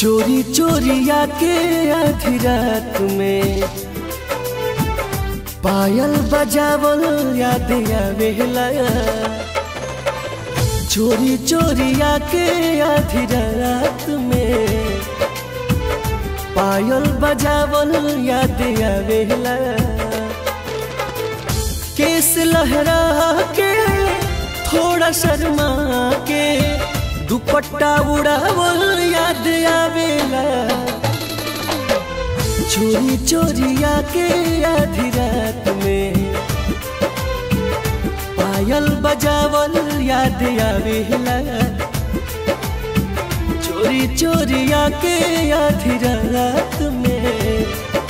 चोरी चोरिया के आधी रात में पायल बजावल याद आवेला चोरी चोरिया के आधी रात में पायल बजावल याद आवेला केस लहरा के थोड़ा शर्मा के दुपट्टा उड़ावल याद आवेला चोरी चोरिया के आधी रात में पायल बजावल याद आवेला चोरी चोरिया के आधी रात में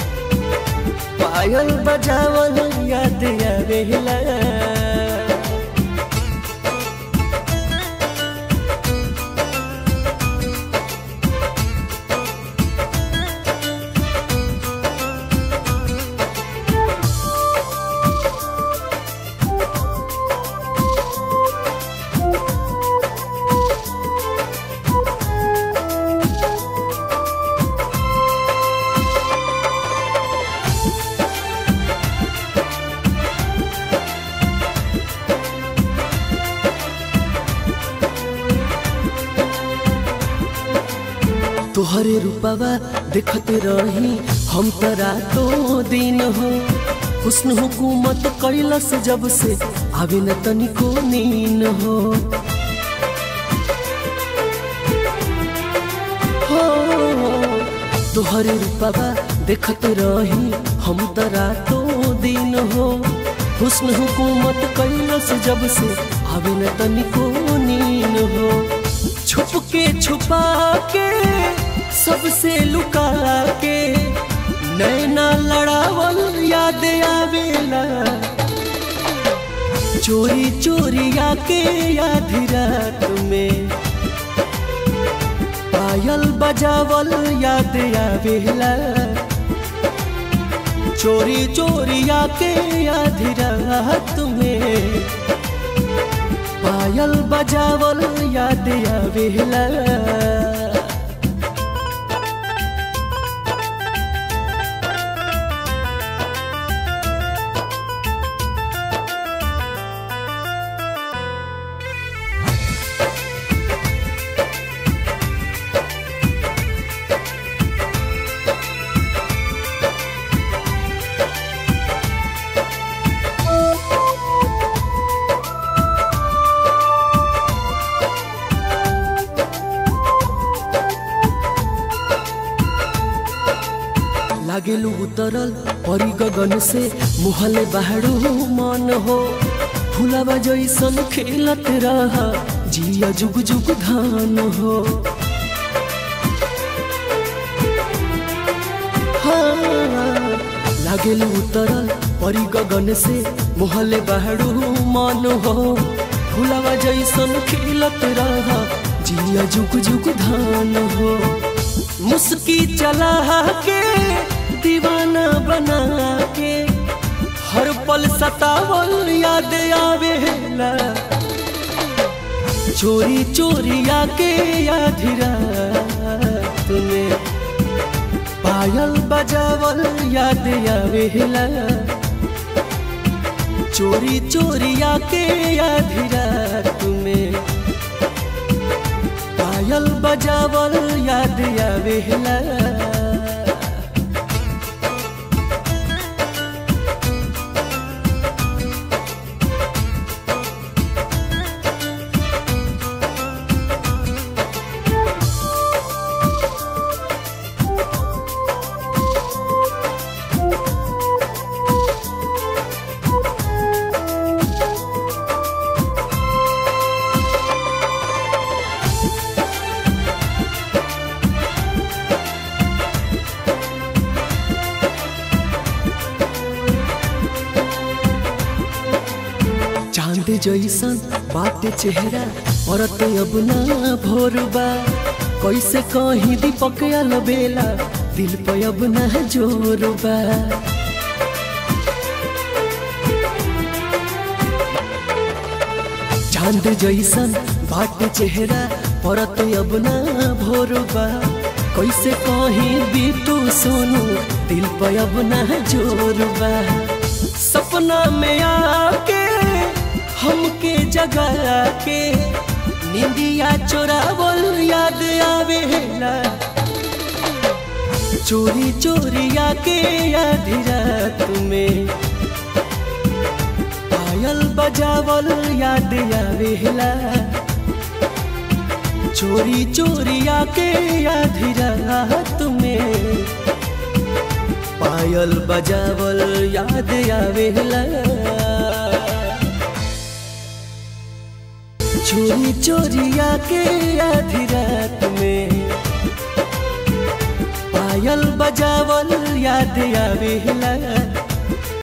पायल बजावल याद आवेला तोहरे रूपवा देखते रही हम तरा तो दिन हो हुस्न हुकूमत कैलस जब से आवे न तनिको नीन हो हो तोहरे रूपवा देखते रही हम तरा तो दिन हो हुस्न हुकूमत कैलस जब से आवे न तनिको नीन हो छुप के छुपा के सबसे लुका के नैना लड़ावल याद आवेला चोरी चोरी आके याद रात में पायल बजावल याद आवेला चोरी चोरी आके याद रात में पायल बजावल याद आवेला लागेलु उतरल परी गगन से मुहले बाहरो मन हो फुलावा जैसन खेलत रह जिया जुग जुग धान हो हाँ, लागेलु उतरल परी गगन से मुहले बाहरो मन हो फुलावा जैसन खेलत रह जिया जुग जुग धान हो मुस्की चला के दीवाना बना के हर पल सतावल याद आवेला चोरी चोरी आके याद रात में पायल बजावल याद आवेला चोरी चोरी आके याद रात में पायल बजावल याद आवेला चांद जैसन बाटे चेहरा औरत अब ना भोरबा कैसे कहीं दीपक बेला दिल पे अब ना जोरबा चांद जैसन बाटे चेहरा औरत अब ना भोरबा कैसे कहीं भी तू सोनू दिल पे अब ना जोर बा सपना में आके हमके जगा के निंदिया चोरावल याद आवेला चोरी चोरी आके आधी रात में पायल बजावल याद आवेला चोरी चोरी आके आधी रात में पायल बजावल याद आवेला चोरी चोरी आके आधी रात में पायल बजावल याद आवेला